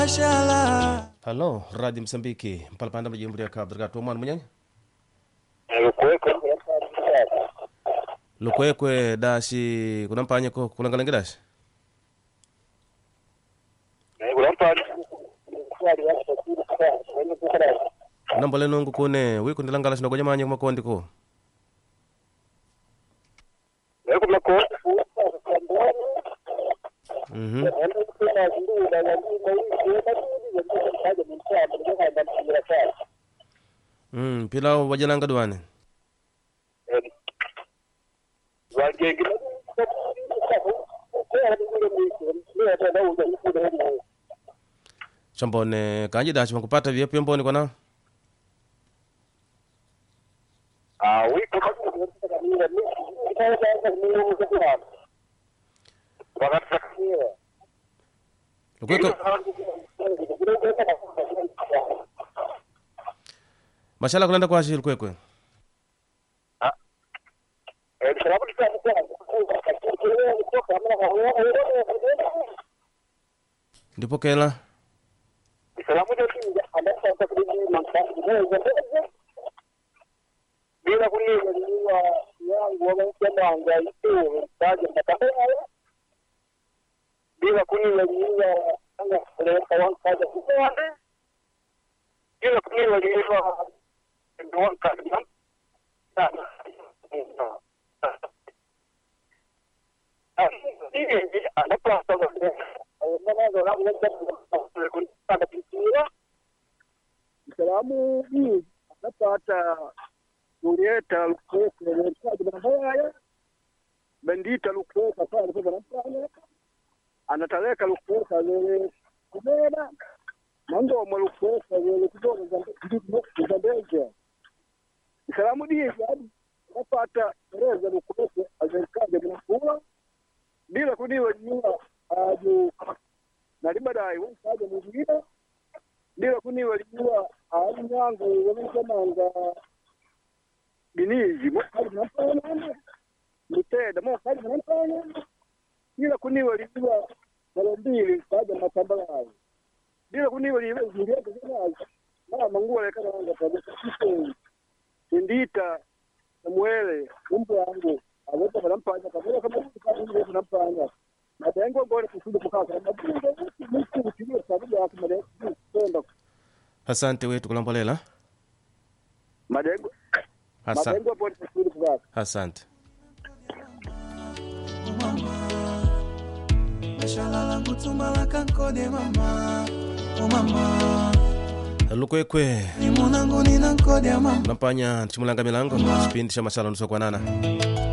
mashala halo radio msambiki mpalapanda majimbo ya cabo delgado mwana munyanya lukwekwe dashi kunampanyeko kulangalenge dashi nambole nungu kune wiku ndilangala sinogonya manye kumakondi ko mhm mm pila wajalanga duane chambone kanji dashi wankupata vye pemboni kwana lukwekwe mashala kulanda kwashi lukwekwe ndipokela bila kunivaliwa yangu wamaisemanga ituwe kaje mtakaya bila kunivaliwa anga kuleka wankaja kukwande bila kunivaliwa ndo wankaja sana Ini ada plasa Salamu hii anapata kuleta lukweka lekaji banahaya bendita lukweka pale kwa banafanya anataleka lukweka lele kumena mandomo lukweka lele kutoka zambezia salamu hii yani anapata reza lukweka azekaje banafua bila kuniwa jua aju nali baadaye wakaja mwingine bila kuniwa jua aju nyangu wameshamanga binizi mokali nampana miteda mokali nampana bila kuniwa lijua mara mbili kaja matamba yayo bila kuniwa liwe zilieka zinazo mama nguo lekana wanga kabisa kiseni indita namuele umbu wangu aweza banampanya kabila kama kama banampanya madengo ngore kusudi kukaka mabungo mtu kutiliwa sababu yake madengo kwenda asante wetu kulambolela madengo Asa, madengo bora kusudi kukaka asante mama mashala langu tumala kankode mama o mama lukwekwe ni munangu nina nkode ya mama nampanya chimulanga milango chipindi cha mashala nusokwanana